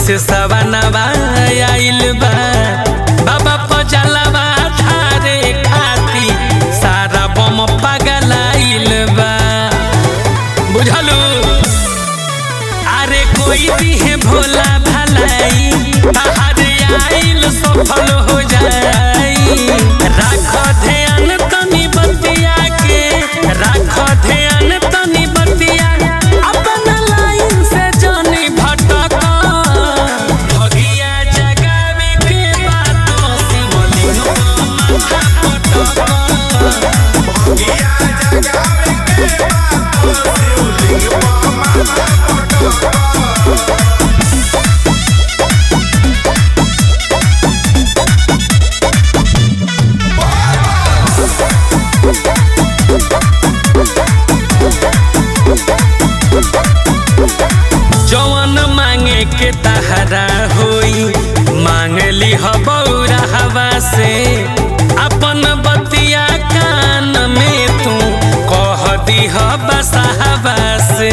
से सवनवा आइल बा बाबा पजलवा धारे खाती सारा बम पागल आइल बा बुझलू अरे कोई भी है भोला भलाई बाहर आइल सफल हो जाई राख ध्यान तनी बतिया के राख ध्यान तनी बतिया अपन लाइन से जानी भटक भगिया जगावे के बातों शिवलिंग माथा पटक भगिया जगावे के बातों शिवलिंग पर माथा पटक जवन मांगे के तहरा होई मांग ली बौरा हवा से अपन बतिया कान में तू कह दी बसहवा से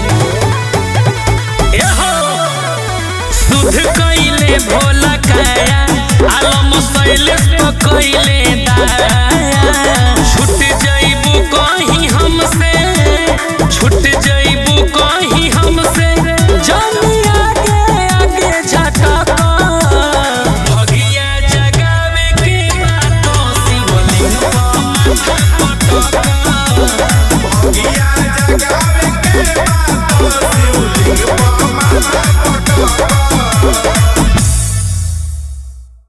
एहो, शुद्ध कइले भोला काया आलम शैलेश तो कइले दाया छूट जइबू कहीं हमसे छूट जइबू कहीं हमसे जानी आगे आगे झटक भगिया जगावे के बातों शिवलिंग पर माथा पटक भगिया जगावे के बातों शिवलिंग